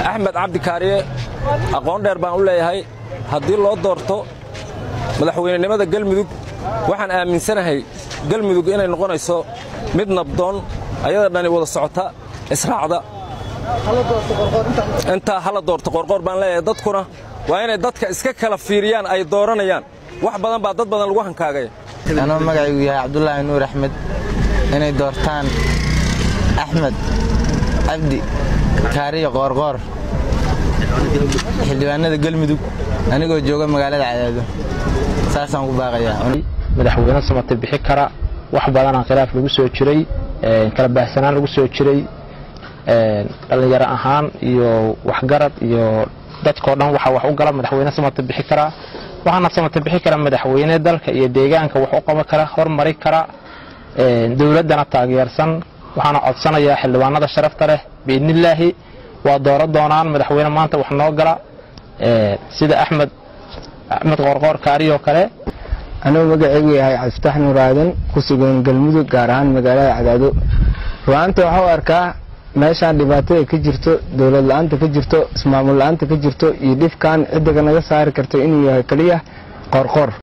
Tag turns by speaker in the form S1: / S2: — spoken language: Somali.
S1: axmed cabdi kaariye aqoon dheer baan u leeyahay haddii loo doorto madaxweynenimada galmudug waxaan aaminsanahay galmudug inay noqonayso mid nabdoon ayada dhani wada socota israacda intaa hala doorto qorqoor baan leeyahay dadkuna waa inay dadka iska kala fiiriyaan ay dooranayaan wax badan baa dad badan lagu hankaagaya
S2: anoo magacaygu yahay cabdulaahi nuur axmed inay doortaan axmed cabdi kaariyo qoorqoor xildhibaanada galmudug anigoo jooga magaalada cadaado saasaan ku baaqayaa
S3: madaxweyne samate bixi kara wax badanaa khilaaf lagu soo jiray kala baahsanaan lagu soo jiray dhallinyaro ahaan iyo waxgarad iyo dadkao dhan waxa wax u gala madaxweyne samate bixi karaa waxaana samate bixi kara madaxweyne dalka iyo deegaanka wax u qaban kara hormari kara dowladdana taageersan waxaana codsanayaa xildhibaanada sharafta leh biidnillaahi waa dooro doonaan madaxweyne maanta wax noo gala sida axmed axmed qoorqoor kaariyoo kale
S4: anuu magacaygu yahay cabdifatax nuur aadan ku sugan galmudug gaar ahaan magaalada cadaado ru'aanta waxaa u arkaa meeshaan dhibaatada ka jirto dowlad la-aanta ka jirto ismaamul la-aanta ka jirto iyo dhibkan ciddaga naga saari karto inuu yahay keliya qoorqoor